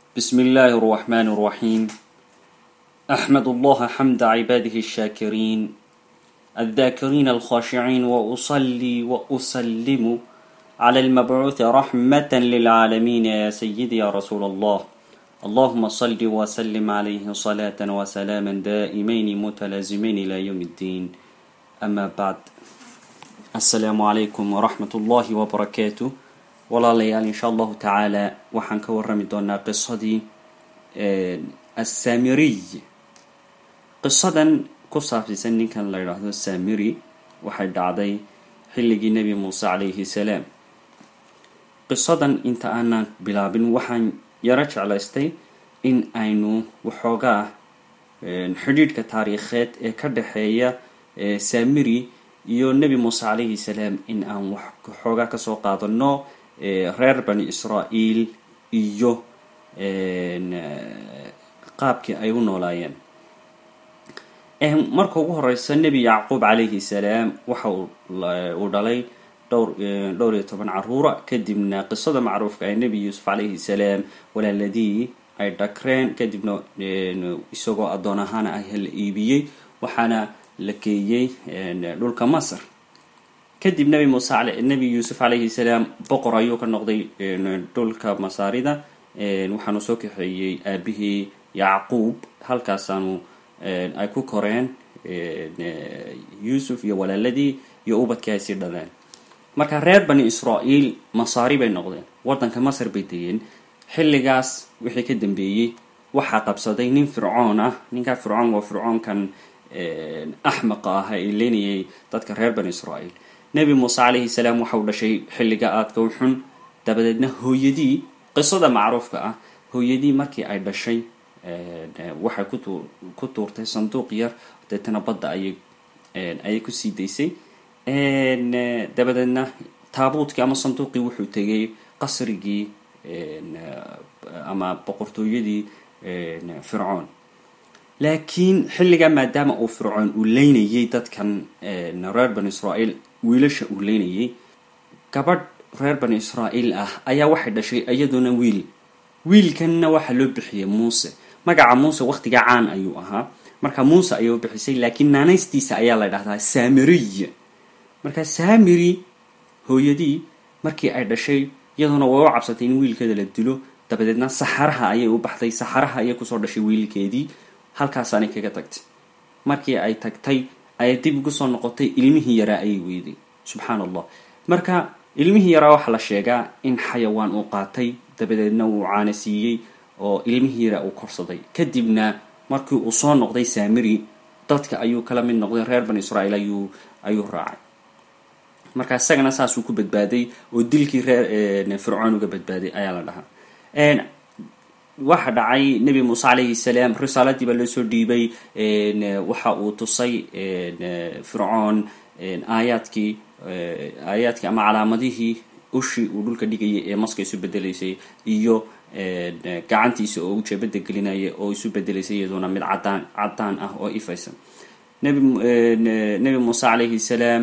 بسم الله الرحمن الرحيم أحمد الله حمد عباده الشاكرين الذاكرين الخاشعين وأصلي وأسلم على المبعوث رحمة للعالمين يا سيدي يا رسول الله اللهم صل وسلم عليه صلاة وسلاما دائمين متلازمين إلى يوم الدين أما بعد السلام عليكم ورحمة الله وبركاته walaalayaal insha allahu tacaala waxaan ka warrami doonaa qisadii assamiriy qisadan ku saabsiisan ninkan la yidhaahdo samiri waxay dhacday xilligii nebi muuse calayhi salaam qisadan inta aanan bilaabin waxaan yaro jeclaystay in aynu waxoogaa xidhiidhka taariikheed ee ka dhexeeya samiri iyo nebi muuse calayhi salaam in aan waxoogaa kasoo qaadano reer bani israa'iil iyo qaabkii ay u noolaayeen marka ugu horeysa nebi yacquub calayhi salaam waxa uu dhalay dhowr dhowr iyo toban caruura kadibna qisada macruufka ee nebi yuusuf calayhi salaam walaaladii ay dhakreen kadibna isagoo addoon ahaana ah la iibiyey waxaana la geeyey dhulka masr kadib nebi muuse nebi yuusuf calayhi salaam boqor ayuu ka noqday dhulka masaarida waxaanu soo kaxeeyey aabihii yacquub halkaasaanu ay ku koreen yuusuf iyo walaaladii iyo ubadkii ay sii dhaleen marka reer bani israa'iil masaari bay noqdeen waddanka masar bay degeen xilligaas wixii ka dambeeyey waxaa qabsaday nin fircoon ah ninkaa fircoon waa fircoonkan axmaqa ah ee leynayay dadka reer bani israa'iil nebi muuse calayhi salaam waxauu dhashay xilliga aadka u xun dabadeedna hooyadii qisada macruufka ah hooyadii markii ay dhashay waxay ku tuurtay sanduuq yar deetana badda ayay ayay kusii daysay dabadeedna taabuutkii ama sanduuqii wuxuu tegay qasrigii ama boqortooyadii fircoon laakiin xilligaa maadaama uu fircoon uu leynayay dadkan reer bani israa'iil wiilasha uu leynayay gabadh reer bani israa'iil ah ayaa waxay dhashay iyaduna wiil wiilkanna waxaa loo bixiyay muuse magaca muuse waqtigaa caan ayuu ahaa marka muuse ayay u bixisay laakiin naanaystiisa ayaa la dhahdaa samiriy marka samiri hooyadii markii ay dhashay iyaduna way u cabsatay in wiilkeeda la dilo dabadeedna saxaraha ayay u baxday saxaraha ayay kusoo dhashay wiilkeedii halkaasaanay kaga tagtay markii ay tagtay ayay dib ugu soo noqotay ilmihii yaraa ayay weyday subxaan allah marka ilmihii yaraa waxaa la sheegaa in xayawaan uu qaatay dabadeedna uu caana siiyey oo ilmihii yaraa uu korsaday kadibna markii uu soo noqday samiri dadka ayuu kala mid noqday reer bani israa'iil ayuu ayuu raacay marka isagana saasuu ku badbaaday oo dilkii reer fircoon uga badbaaday ayaa la dhahaa waxa dhacay nebi muuse calayhi salaam risaaladii baa loo soo dhiibay waxa uu tusay fircoon aayaadkii aayaadkii ama calaamadihii ushii uu dhulka dhigayay ee maska isu bedelaysay iyo gacantiisa oo ujeebada gelinaya oo isu bedelaysay iyaduna mid cadaan cadaan ah oo ifaysan nebi nebi muuse calayhi salaam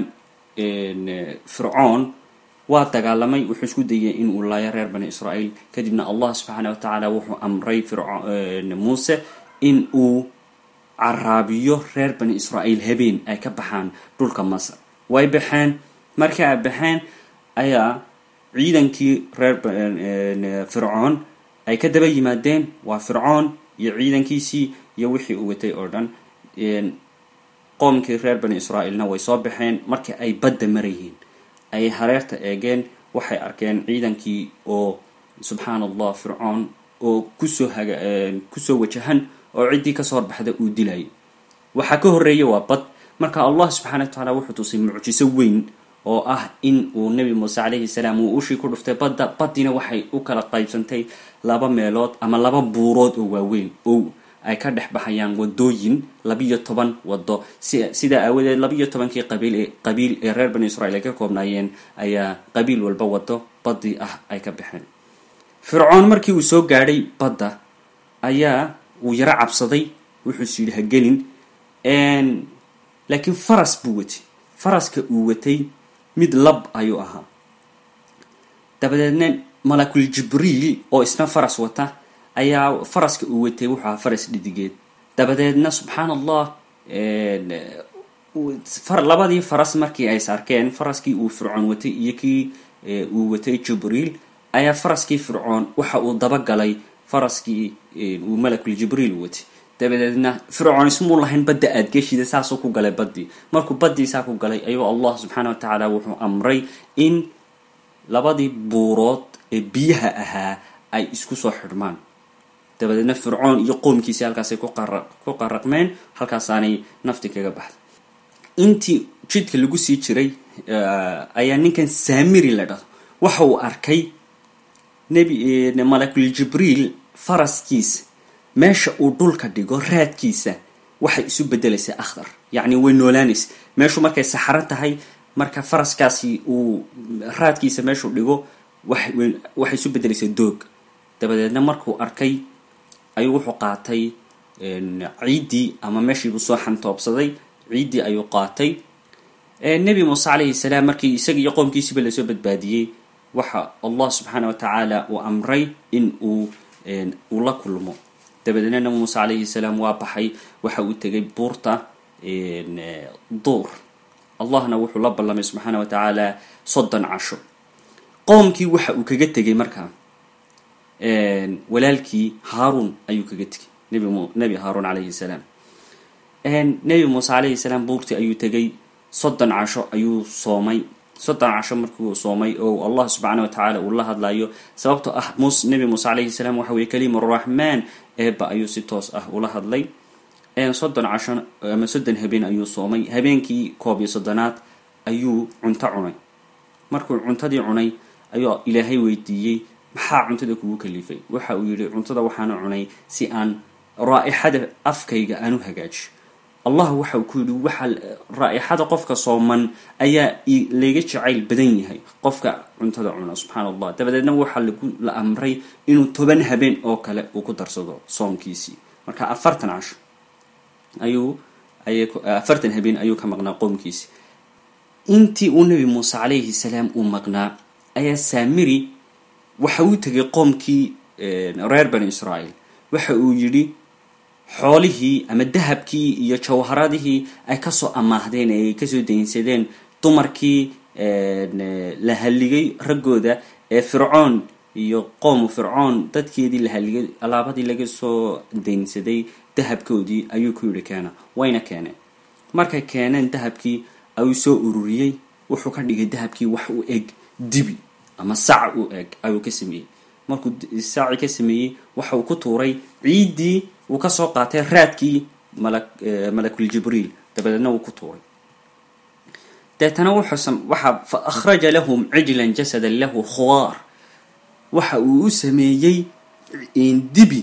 fircoon waa dagaalamay wuxuu isku dayay in uu laayo reer bani israa'iil kadibna allah subxaana wa tacaala wuxuu amray muuse in uu caraabiyo reer bani israa'iil habeen ay ka baxaan dhulka masar way baxeen markii ay baxeen ayaa ciidankii reer fircoon ay ka daba yimaadeen waa fircoon iyo ciidankiisii iyo wixii uu watay oo dhan qoomkii reer bani israa'iilna way soo baxeen markii ay badda marayeen ay hareerta eegeen waxay arkeen ciidankii oo subxaan allah fircoon oo kusoo haga kusoo wajahan oo ciddii kasoo horbaxda uu dilayay waxaa ka horreeya waa bad marka allah subxaana wa tacaala wuxuu tusay mucjiso weyn oo ah in uu nebi muuse calayhi salaam uu ushii ku dhuftay badda baddiina waxay u kala qaybsantay laba meelood ama laba buurood oo waaweyn oo ay ka dhex baxayaan wadooyin labiyo toban wado si sidaa aawadeed labiyo tobankii qabiil ee qabiil ee reer bani israiil ay ka koobnaayeen ayaa qabiil walba wado baddii ah ay ka baxeen fircoon markii uu soo gaadhay badda ayaa uu yaro cabsaday wuxuus yidhi ha gelin laakiin faras buu watay faraska uu watay mid lab ayuu ahaa dabadeedna malakul jibriil oo isna faras wata ayaa faraska uu watay wuxuu ahaa faras dhidigeed dabadeedna subxaan allah labadii faras markii ay is arkeen faraskii uu fircoon watay iyo kii uu watay jibriil ayaa faraskii fircoon waxa uu dabagalay faraskii uu malakul jibriil watay dabadeedna fircoon ismuu lahayn badda aad geshida saasuu ku galay baddii markuu baddii saa ku galay ayuu allah subxaana wa tacaala wuxuu amray in labadii buurood ee biyaha ahaa ay isku soo xidhmaan dabadeedna fircoon iyo qoomkiisi halkaasay ku qaraqmeen halkaasaanay nafti kaga baxday intii jidka lagu sii jiray ayaa ninkan saamiri la dhado waxa uu arkay nebi malakul jibriil faraskiisa meesha uu dhulka dhigo raadkiisa waxay isu bedelaysaa akhdar yacni way noolaanaysa meeshu markay saxaro tahay marka faraskaasi uu raadkiisa meeshuu dhigo waxay isu bedelaysaa doog dabadeedna markuu arkay ayuu wuxuu qaatay ciiddii ama meeshiibuu soo xantoobsaday ciiddii ayuu qaatay nebi muuse calayhi salaam markii isaga iyo qoomkiisiiba lasoo badbaadiyey waxa allah subxaana wa tacaala uu amray in uu uu la kulmo dabadeedna nabi muuse calayhi salaam waa baxay waxa uu tegay buurta duur allahna wuxuu la ballamay subxaana wa tacaala soddon casho qoomkii waxa uu kaga tegay markaa walaalkii haaruun ayuu kaga tegay nb nebi haaruun calayhi salaam nebi muuse calayhi salaam buurtii ayuu tegay soddon casho ayuu soomay soddon casho markuu soomay oo allah subxaana wa tacaala uu la hadlayo sababtoo ah mus nebi muuse calayhi salaam waxa weye kalimuraxmaan eeba ayuu si toos ah ula hadlay soddon casho ama soddon habeen ayuu soomay habeenkii koob iyo soddonaad ayuu cunto cunay markuu cuntadii cunay ayuu ilaahay weydiiyey maxaa cuntada kugu kalifay waxa uu yihi cuntada waxaana cunay si aan raa-ixada afkayga aan u hagaajiyo allah waxa uu ku yidhi waxa raa-ixada qofka sooman ayaa laga jacayl badan yahay qofka cuntada cuna subxaana allah dabadeedna waxaa lagu la amray inuu toban habeen oo kale uu ku darsado soomkiisii marka afartan casho ayuu ay afartan habeen ayuu ka maqnaa qoomkiisi intii uu nebi muuse calayhi salaam uu maqnaa ayaa saamiri waxa uu tegay qoomkii reer bani israael waxa uu yidhi xoolihii ama dahabkii iyo jawharadihii ay kasoo amaahdeen ee ay kasoo daynsadeen dumarkii la halligay raggooda ee fircoon iyo qoomu fircoon dadkeedii la halligay alaabadii laga soo daynsaday dahabkoodii ayuu ku yidhi keena wayna keeneen markay keeneen dahabkii ayuu soo ururiyey wuxuu ka dhigay dahabkii wax u eg dibi ama sac u eg ayuu ka sameeyey markuu saaci ka sameeyey waxa uu ku tuuray ciiddii uu kasoo qaatay raadkii mala malakul jibriil dabadeedna uu ku tuuray deetana wuxuu waxa fa akhraja lahum cijlan jasadan lahu khuwaar waxa uu u sameeyey dibi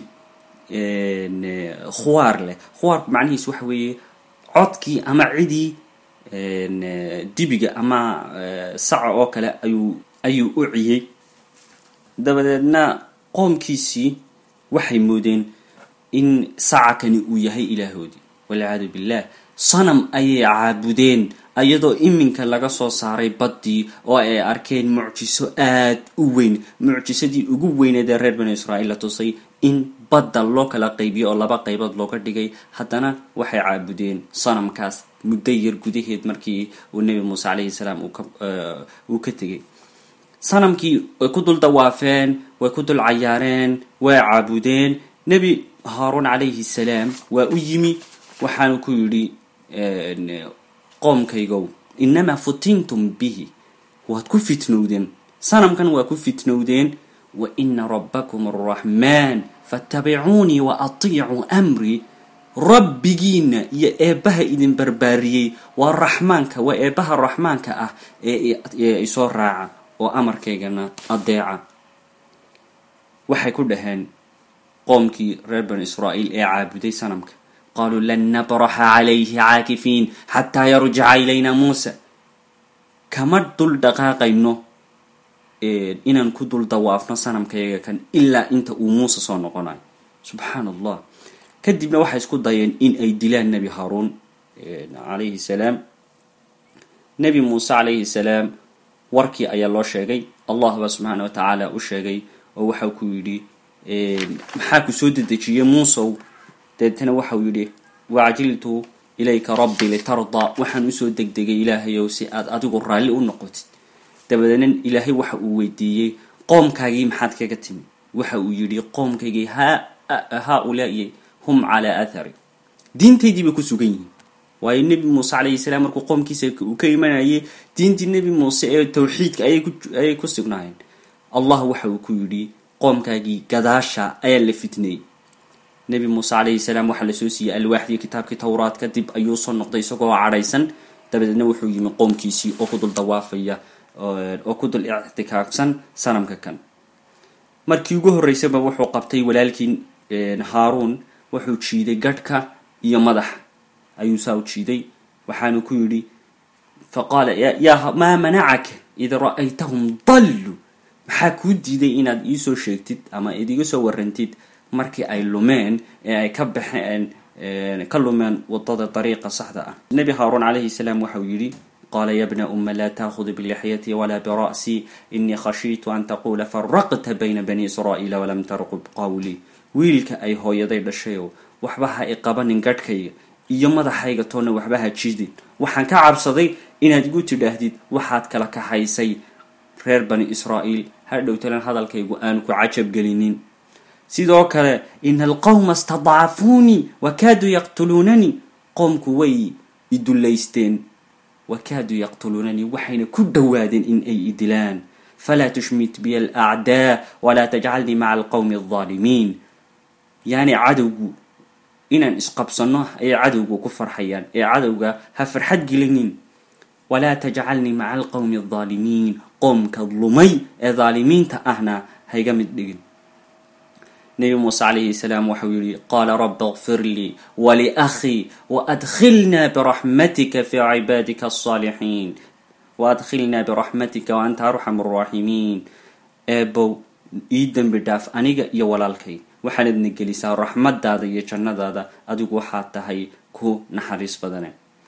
khuwaar leh khuwaarku macnihiis waxa weeye codkii ama cidii dibiga ama saca oo kale ayuu ayuu u ciyey dabadeedna qoomkiisii waxay moodeen in sacakani uu yahay ilaahoodii walciyaadu billah sanam ayay caabudeen iyadoo iminka laga soo saaray baddii oo ay arkeen mucjiso aad u weyn mucjisadii ugu weyneed ee reer bani israa'iil la tusay in badda loo kala qaybiyo oo laba qaybood looga dhigay haddana waxay caabudeen sanamkaas muddo yar gudaheed markii uu nebi muuse calayhi salaam uu ka tegay sanamkii way ku dul dawaafeen way ku dul cayaareen way caabudeen nebi haaruun calayhi salaam waa u yimi waxaanu ku yidhi qoomkaygow inamaa futintum bihi waad ku fitnowdeen sanamkan waa ku fitnowdeen wa ina rabbakum araxmaan faatabicuunii wa atiicuu amrii rabbigiina iyo eebbaha idin barbaariyey waa raxmaanka waa eebbaha raxmaanka ah ee isoo raaca oo amarkaygana adeeca waxay ku dhaheen qoomkii reer bani israa'iil ee caabuday sanamka qaaluu lan nabraxa calayhi caakifiin xataa yarjica ilayna muusa kama dul dhaqaaqayno inaan ku dul dawaafno sanamkayaga kan ilaa inta uu muuse soo noqonayo subxaan allah kadibna waxay isku dayeen in ay dilaan nebi haaruun calayhi salaam nebi muuse calayhi salaam warkii ayaa loo sheegay allah baa subxaana wa tacaala u sheegay oo waxau ku yidhi maxaa ku soo dedejiyey muusow deetana waxau yidhi wacjiltu ilayka rabbi litardaa waxaan usoo degdegay ilaahayow si aad adigu raalli u noqotid dabadeedna ilaahay waxa uu weydiiyey qoomkaagii maxaad kaga timi waxa uu yidhi qoomkaygii haa-ulaai hum calaa athari diintaydii bay ku sugan yihiin waayo nebi muuse calayhi salaam markuu qoomkiisa uu ka imanayay diintii nebi muuse ee tawxiidka ayay ku sugnaayeen allah waxa uu ku yidhi qoomkaagii gadaasha ayaa la fitneeyey nebi muuse calayhi salaam waxaa lasoo siiyey alwaaxdii kitaabkii towraad kadib ayuu soo noqday isagoo cadhaysan dabadeedna wuxuu yimi qoomkiisii oo ku dul dawaafaya oo ku dul ictikaafsan sanamka kan markii ugu horreysaba wuxuu qabtay walaalkii haaruun wuxuu jiiday gadhka iyo madaxa ayuu saa u jiiday waxaanu ku yidhi faqaala yaa maa manacaka id ra'aytahum dallu maxaa kuu diiday inaad iisoo sheegtid ama id iga soo warantid markii ay lumeen ee ay ka baxeen ka lumeen wadada dariiqa saxda ah nebi haaruun calayhi salaam waxau yidhi qaala ya bna uma laa taakhud bilixyati walaa bira'si inii khashiitu an taquula faraqta bayna bani israa'iila walam tarqub qawlii wiilka ay hooyaday dhashayow waxba ha i qabanin gadhkayga iyo madaxayga toonna waxba ha jidin waxaan ka cabsaday inaad igu tidhaahdid waxaad kala kaxaysay reer bani israa'iil hadhowtalan hadalkaygu aanu ku cajab gelinin sidoo kale ina alqawma istadcafuunii wakaaduu yaqtuluunanii qoomku way idullaysteen wakaaduu yaqtuluunanii waxayna ku dhowaadeen in ay idilaan falaa tushmit biya alacdaa walaa tajcalnii maca alqowmi aldaalimiin yani cadowgu inaan isqabsano ayay cadowga ku farxayaan ee cadowga ha farxad gelinin walaa tajcalnii maca alqowmi aldaalimiin qoomka lumay ee daalimiinta ahna hayga mid dhigin nebi muuse calayhi salaam waxau yihi qaala rabbi kfir lii waliakhii waadkhilnaa biraxmatika fi cibaadika alsaalixiin waadkhilnaa biraxmatika waanta arxam araaximiin eebow ii dembi dhaaf aniga iyo walaalkay waxaanadna gelisaa raxmadaada iyo jannadaada adigu waxaad tahay ku naxariis badane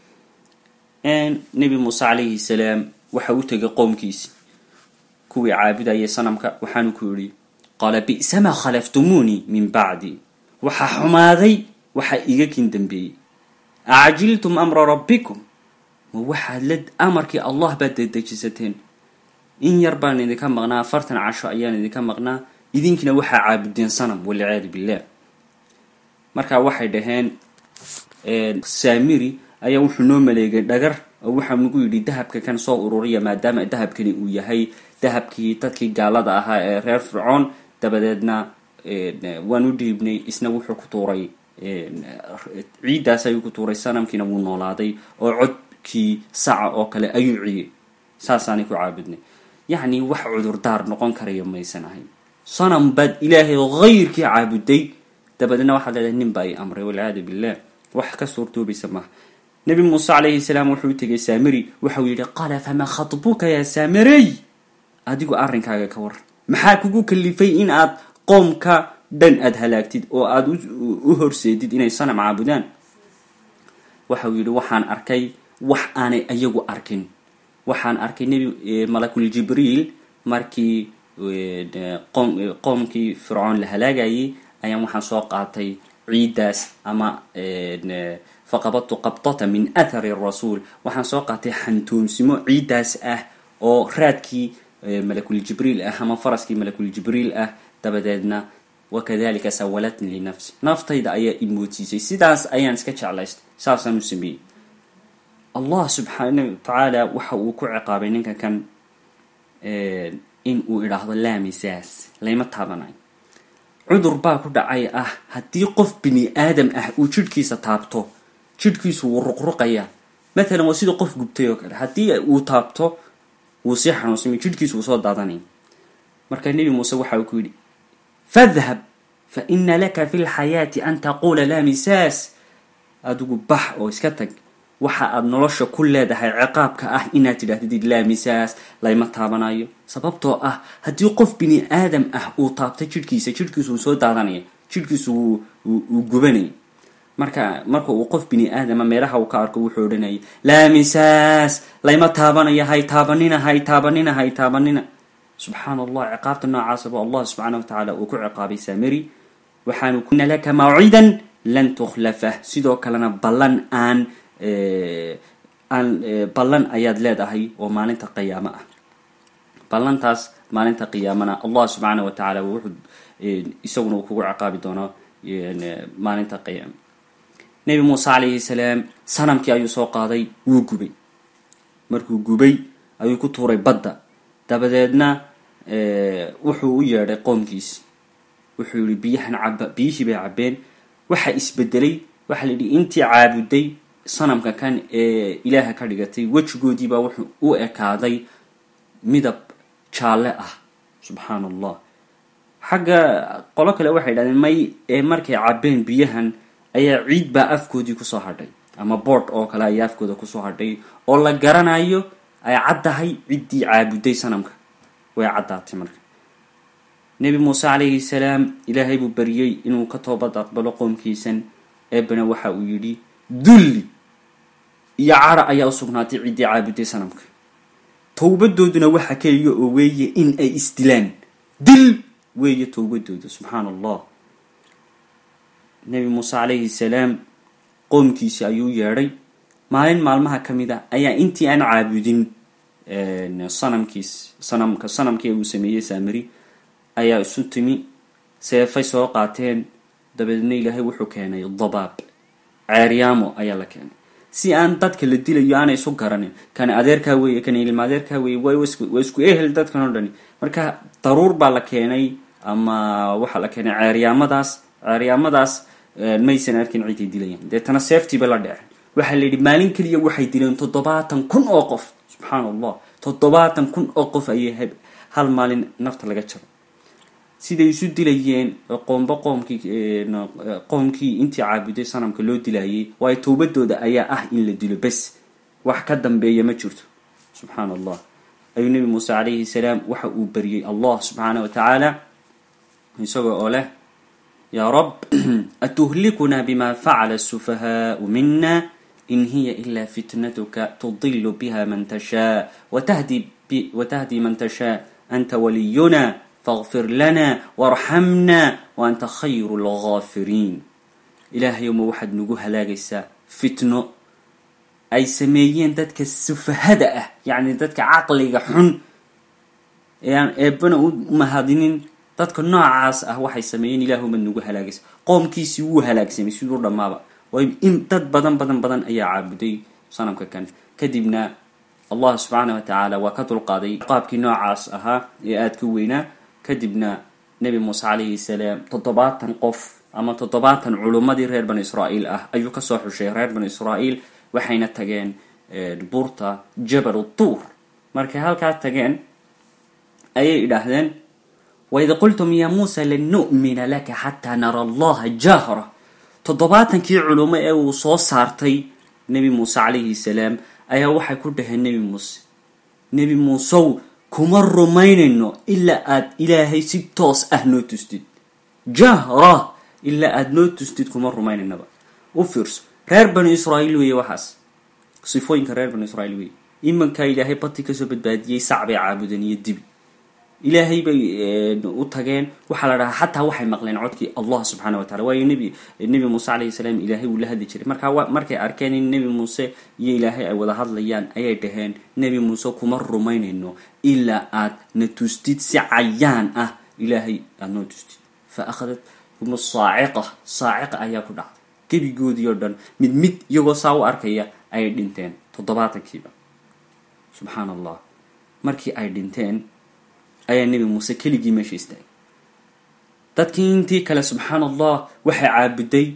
nebi muuse calayhi salaam waxa u tegay qoomkiisi kuwii caabudayay sanamka waxaanu ku yidhi qaala bi'samaa khalaftumuunii min bacdi waxaa xumaaday waxaa iga kin dambeeyey acjiltum amra rabbikum ma waxaad la amarkii allah baad dedejisateen in yar baan idinka maqnaa afartan casho ayaan idinka maqnaa idinkiina waxaa caabudeen sanam walciyaadu billah markaa waxay dhaheen saamiri ayaa wuxuu noo maleegay dhagar oo waxaa nagu yidhi dahabka kan soo ururiya maadaama dahabkani uu yahay dahabkii dadkii gaalada ahaa ee reer fircoon dabadeedna waan u dhiibnay isna wuxuu ku tuuray ciiddaas ayuu ku tuuray sanamkiina wuu noolaaday oo codkii saca oo kale ayuu ciyey saasaanay ku caabudnay yacni wax cudurdaar noqon karaya maysan ahayn sanam baad ilaahay hayrkii caabuday dabadeedna waxaad leedahay nin baa i amray walciyaadu billah wax ka suurtoobaysa maaha nebi muuse calayhi salaam wuxuu u tegay saamiri waxau yidhi qaala famaa khatbuka yaa saamirey adigu arrinkaaga ka waran maxaa kugu kalifay in aad qoomka dhan aada halaagtid oo aada u horseedid inay sanam caabudaan waxau yidhi waxaan arkay wax aanay ayagu arkin waxaan arkay nebi malakul jibriil markii qoomkii fircoon la halaagayay ayaan waxaan soo qaatay ciiddaas ama faqabadtu qabdata min athari rasuul waxaan soo qaatay xantoonsimo ciiddaas ah oo raadkii malakul jibriil ah ama faraskii malakul jibriil ah dabadeedna wakadalika sawalatni linafsi naftayda ayaa imoodsiisay sidaas ayaan iska jeclaystay saasaan u sameeyey allah subxaana wa tacaala waxa uu ku ciqaabay ninka kan in uu idhaahdo laamisaas layma taabanayo cudur baa ku dhacay ah haddii qof bini aadam ah uu jidhkiisa taabto jidhkiisu wuu ruqruqayaa matalan waa sida qof gubtay oo kale haddii uu taabto wuu sii xanuunsamay jidhkiisu wuu soo daadanaya marka nebi muuse waxa uu ku yidhi fadhab fa ina laka fi lxayaati an taquula laa misaas adigu bax oo iska tag waxa aad nolosha ku leedahay ciqaabka ah inaad tidhaahdid laa misaas layma taabanayo sababtoo ah haddii qof bini aadam ah uu taabtay jidhkiisa jidhkiisu wuu soo daadanaya jidhkiisu wuu gubanaya marka marka uu qof bini aadama meelaha uu ka arko wuxuu odhanayay laa misaas layma taabanaya hay taabanina hay taabanina hay taabanina subxaan allah ciqaabta noocaasaba allah subxaana wa tacaala uu ku ciqaabay samiri waxaanu kuna laka mawcidan lan tukhlafah sidoo kalena ballan aan aan ballan ayaad leedahay oo maalinta qiyaamo ah ballantaas maalinta qiyaamana allah subxaana wa tacaala wuxuu isaguna uu kugu ciqaabi doonaa maalinta qiyaama nebi muuse calayhi salaam sanamkii ayuu soo qaaday wuu gubay markuu gubay ayuu ku tuuray badda dabadeedna wuxuu u yeedhay qoomkiisi wuxuu yihi biyahan caba biyihii bay cabeen waxaa isbedelay waxaa la yidhi intii caabuday sanamka kan ee ilaaha ka dhigatay wejigoodiibaa wuxuu u ekaaday midab jaalle ah subxaan allah xagga qolo kale waxay yidhahdeen may ee markay cabeen biyahan ayaa ciid baa afkoodii kusoo hadhay ama boord oo kale ayaa afkooda kusoo hadhay oo la garanayo ay caddahay ciddii caabuday sanamka way caddaatay marka nebi muuse calayhi salaam ilaahay buu bariyey inuu ka toobad aqbalo qoomkiisan eebana waxa uu yidhi dulli iyo cara ayaa u sugnaatay ciddii caabuday sanamka towbadooduna waxa keliya oo weeye in ay isdilaan dil weeye towbadooda subxaan allah nebi muuse calayhi salaam qoomkiisi ayuu yeedhay maalin maalmaha ka mid a ayaa intii aan caabudin sanamkiis sanamka sanamkii uu sameeyey saamiri ayaa isu timi seefay soo qaateen dabeedna ilaahay wuxuu keenay dabaab ceeryaamo ayaa la keenay si aan dadka la dilayo aanay isu garanin kan adeerkaa weeye kan ilma adeerkaa weeye waa isku ehel dadkan o dhani marka daruur baa la keenay ama waxaa la keenay ceeryaamadaas ceeryaamadaas maysan arkin ciday dilayaan deetana seeftiiba la dhecen waxaa la yidhi maalin keliya waxay dileen toddobaatan kun oo qof subxaan allah toddobaatan kun oo qof ayay hal maalin nafta laga jaro siday isu dilayeen qoomba qoomkii qoomkii intii caabuday sanamka loo dilayay waayo towbadooda ayaa ah in la dilo bes wax ka dambeeya ma jirto subxaan allah ayuu nebi muuse calayhi salaam waxa uu bariyey allah subxaana wa tacaala isagoo oo leh yaa rab atuhlikuna bima facala asufahaau mina in hiya ila fitnatuka tudilu biha man tashaa watahdi man tashaa anta waliyuna faqfir lana warxamna waanta khayru lgaafiriin ilaahayoma waxaad nagu halaagaysaa fitno ay sameeyeen dadka sufahada ah yacni dadka caqliga xun ee aan eebana u mahadinin dadka noocaas ah waxay sameeyeen ilaahumad nagu halaagaysa qoomkiisii wuu halaagsamay siduu dhammaaba waayo in dad badan badan badan ayaa caabuday sanamka kan kadibna allah subxaana wa tacaala waa ka dulqaaday qaabkii noocaas ahaa ee aada ka weynaa kadibna nebi muuse calayhi salaam toddobaatan qof ama toddobaatan culummadii reer banu israa'iil ah ayuu kasoo xushay reer banu israa'iil waxayna tageen buurta jabal tuur markay halkaas tageen ayay idhaahdeen waid qultum ya muusa lan nu'mina laka xataa nara allaha jahra toddobaatankii culummo ee uu soo saartay nebi muuse calayhi salaam ayaa waxay ku dhaheen nebi muuse nebi muusew kuma rumaynayno ilaa aad ilaahay si toos ah noo tustid jahra ilaa aada noo tustid kuma rumaynaynaba u fiirso reer banu israa'iil weeye waxaas sifooyinka reer banu israiil weeye imankaa ilaahay bati kasoo badbaadiyey sac bay caabudeen iyo dibi ilaahay bay u tageen waxaa la dhahaa xataa waxay maqleen codkii allah subxaana wa tacala waayo nebi nebi muuse calayhi salaam ilaahay wuu la hadli jiray marka markay arkeen in nebi muuse iyo ilaahay ay wada hadlayaan ayay dhaheen nebi muuse kuma rumaynayno ilaa aad na tustid si cayaan ah ilaahay aada noo tustid fa akhadat hum saaciqa saaciqa ayaa ku dhacday gebigoodii oo dhan mid mid iyagoo saa u arkaya ayay dhinteen toddobaatankiiba subxaan allah markii ay dhinteen ayaa nebi muuse keligii meesha istaagay dadkii intii kale subxaan allah waxay caabuday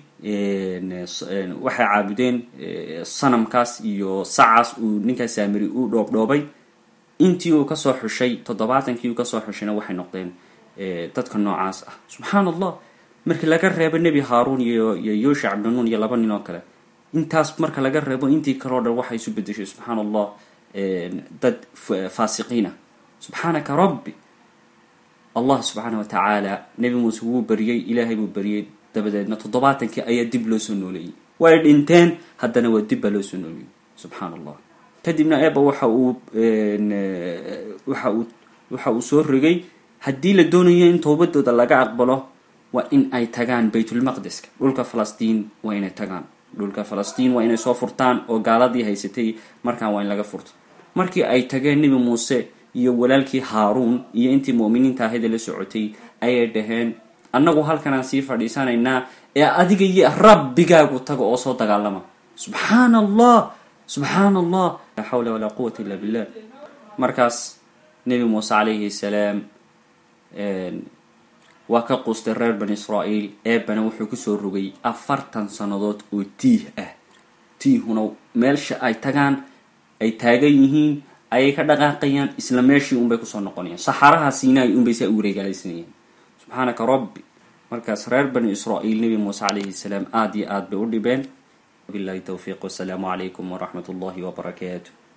waxay caabudeen sanamkaas iyo sacaas uu ninkaas saamiri u dhoobdhoobay intii uu kasoo xushay toddobaatankii uu kasoo xushayna waxay noqdeen dadka noocaas ah subxaan allah markii laga reebo nebi haaruun iyo iyo yosha cabdinuun iyo laba nin oo kale intaas marka laga reebo intii kaleo dhan waxay isu bedeshay subxaan allah dad faasiqiina subxaanaka rabbi allah subxaana wa tacaala nebi muuse wuu bariyey ilaahay buu bariyey dabadeedna toddobaatankii ayaa dib loo soo nooleeyey way dhinteen haddana waa dib baa loo soo nooleeyey subxaan allah kadibna eba waxa uu waxa uu waxa uu soo rogay haddii la doonayo in toobadooda laga aqbalo waa in ay tagaan baytulmaqdeska dhulka falastiin waa inay tagaan dhulka falastiin waa inay soo furtaan oo gaaladii haysatay markaan waa in laga furto markii ay tageen nebi muuse iyo walaalkii haaruun iyo intii mu'miniinta ahayda la socotay ayay dhaheen annagu halkanaan sii fadhiisanaynaa ee adiga iyo rabbigaagu taga oo soo dagaalama subxaan allah subxaan allah laa xawla walaa quwata illa billah markaas nebi muuse calayhi salaam waa ka quustay reer bani israa'iil eebana wuxuu kusoo rogay afartan sannadood oo tiih ah tiihuna meelsha ay tagaan ay taagan yihiin ayay ka dhaqaaqayaan isla meeshii unbay kusoo noqonayaan saxaraha siinay unbay saa u wareegaalaysanayaan subxaanaka rabbi markaas reer bani israa'iil nebi muuse calayhi salaam aada iyo aad bay u dhibeen wabillahi towfiiq wasalaamu calaykum waraxmat ullahi wabarakaatu